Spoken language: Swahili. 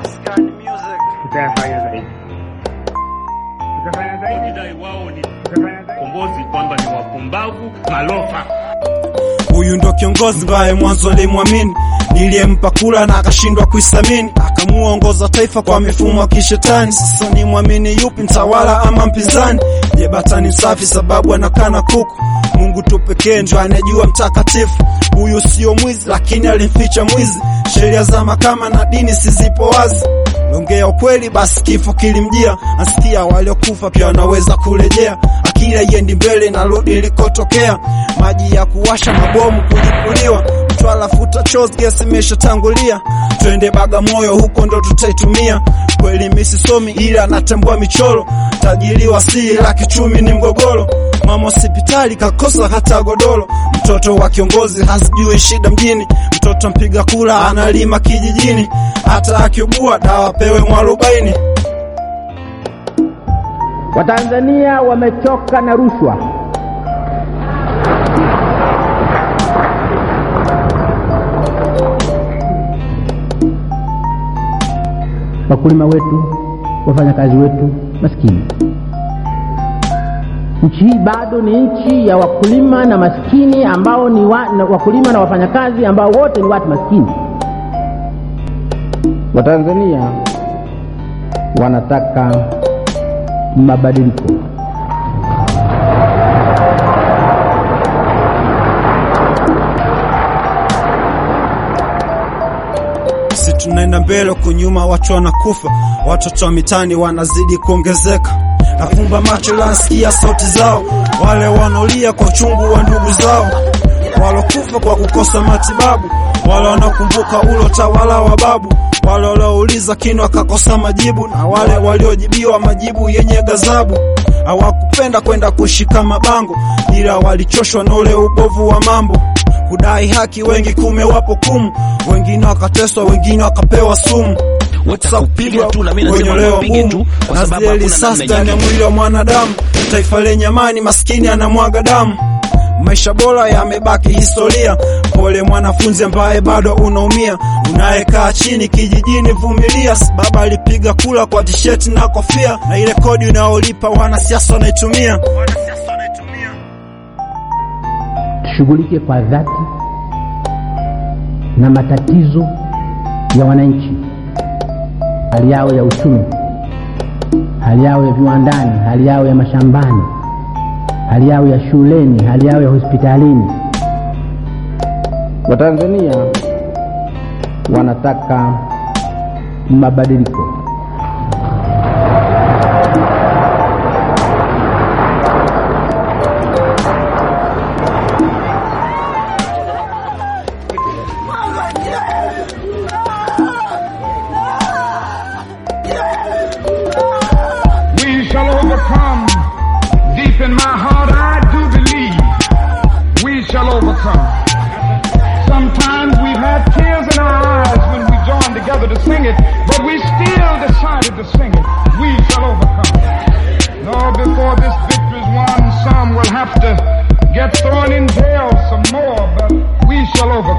Maskani Music. tutayafanya zaidi, tutafanya zaidi, Wakidai wao ni tutafanya zaidi. kombozi kwamba ni wapumbavu malofa. Huyu ndo kiongozi mbaye mwanzo alimwamini, niliyempa kula na akashindwa kuisamini, akamuongoza taifa kwa mifumo ya kishetani. Sasa ni mwamini yupi, mtawala ama mpinzani? Je, batani safi sababu anakana kuku? Mungu tu pekee ndo anejua mtakatifu. Huyu sio mwizi, lakini alimficha mwizi. Sheria za mahakama na dini sizipo wazi. Ongea ukweli basi kifo kilimjia. Asikia waliokufa pia wanaweza kurejea. Akili haiendi mbele narudi ilikotokea. Maji ya kuwasha mabomu kulipuliwa. Mtwala futa chozi gesi imeshatangulia. Twende Bagamoyo huko ndo tutaitumia. Kweli mimi sisomi ila natambua michoro. Tajiri wa siri la kichumi ni mgogoro. Mama hospitali kakosa hata godoro. Mtoto wa kiongozi hazijui shida mjini. Mtoto mpiga kula analima kijijini. Hata akiugua dawa pewe mwarobaini. Watanzania wamechoka na rushwa. Wakulima wetu, wafanyakazi wetu maskini. Nchi hii bado ni nchi ya wakulima na maskini ambao ni wa, na wakulima na wafanyakazi ambao wote ni watu maskini. Watanzania wanataka mabadiliko. si tunaenda mbele huku nyuma watu wanakufa watoto wa mitani wanazidi kuongezeka nafumba macho la nasikia sauti zao wale wanaolia kwa uchungu wa ndugu zao walokufa kwa kukosa matibabu wale wanaokumbuka ulo tawala wa babu wale waliouliza kino wakakosa majibu na wale waliojibiwa majibu yenye gazabu hawakupenda kwenda kushika mabango ila walichoshwa na ule ubovu wa mambo kudai haki wengi kumewapo kumu wengine wakateswa wengine wakapewa sumu Wataka kupiga tu na mimi nasema wenyolewa wapige mumu tu kwa na sababu zile hakuna risasi namna ndani ya nyingine. mwili wa mwanadamu taifa lenye amani maskini anamwaga damu maisha bora yamebaki historia pole mwanafunzi ambaye bado unaumia unayekaa chini kijijini vumilia baba alipiga kula kwa tisheti na kofia na ile kodi unayolipa wanasiasa wanaitumia tushughulike kwa dhati na matatizo ya wananchi, hali yao ya uchumi, hali yao ya viwandani, hali yao ya mashambani, hali yao ya shuleni, hali yao ya hospitalini. Watanzania wanataka mabadiliko. We shall overcome. Deep in my heart, I do believe we shall overcome. Sometimes we've had tears in our eyes when we joined together to sing it, but we still decided to sing it. We shall overcome. No, before this victory is won, some will have to get thrown in jail some more, but we shall overcome.